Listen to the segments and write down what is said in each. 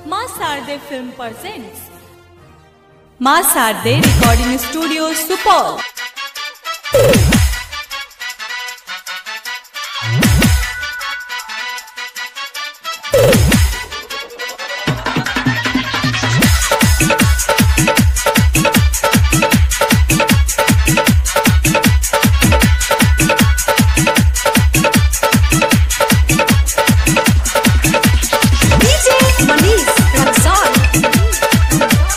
माँ Sharde film presents माँ Sharde recording studio Supaul DJ Manish Ramzan.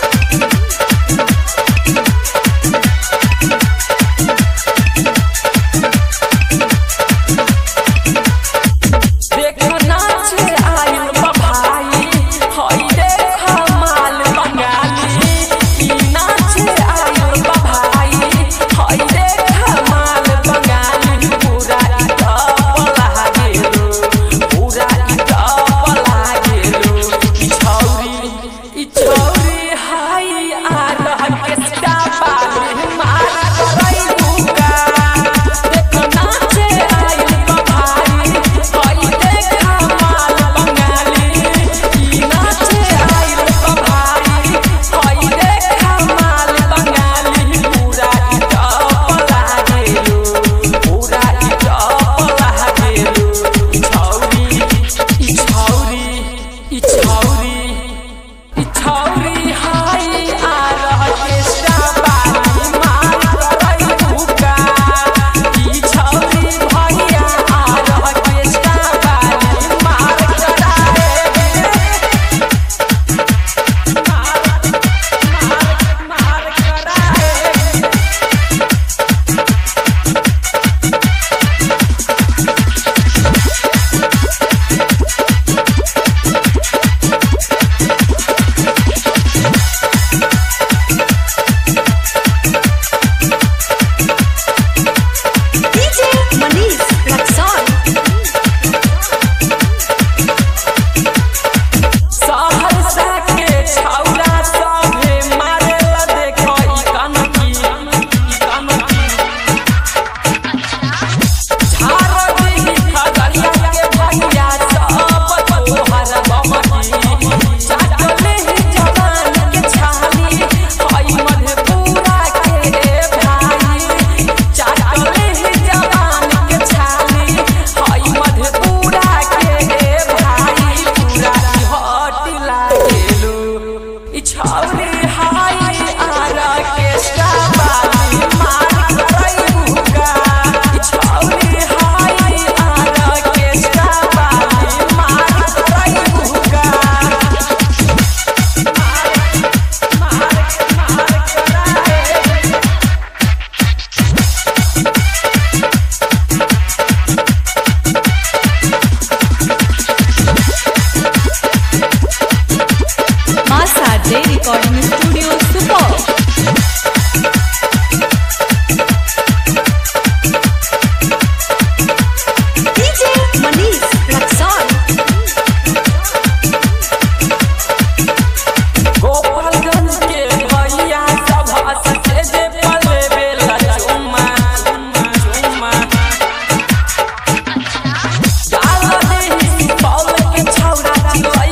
देखो नाच आइल बा भाई हई देखा माल बंगाली ई नाच आइल बा भाई हई देखा माल बंगाली पूरा ई टपला गेलो पूरा ई टपला गेलो ई छौरी ई छौरी हाई आ रह के स्टापा मार करई भूका देखो नाच आइल बा भाई हई देखा माल बंगाली ई नाच आइल बा भाई हई देखा माल बंगाली पूरा ई टपला गेलो पूरा ई टपला गेलो ई छौरी ई छौरी ई छौरी ई छौरी हाई आ रह के स्टाबाली मार करई भूका ई छौरी भैया आ रह के स्टाबाली मार कराए मार मार मार कराए DJ Manish Ramzan. सहरसा के छौरा सभे मारेला देखो ई कनकी ई कनकी झारदी खगड़िया के भैया सब तोहर बमकी चाटले जवान के छाली हई मधेपुरा के भाई चाटले जवान के छाली हई मधेपुरा के भाई पूरा ई हट लागेलू ई छौरी हाई आरा के स्टाबाली मार करई भूका ई छौरी हाई आरा के स्टाबाली मार करई भूका मार मार मार कराए माँ Sharde recording studio Supaul DJ Manish Ramzan. Gopalganj के भैया सभा से जे पले बेला चुम्मा चुम्मा डाल दे पौल के छौरा चिलै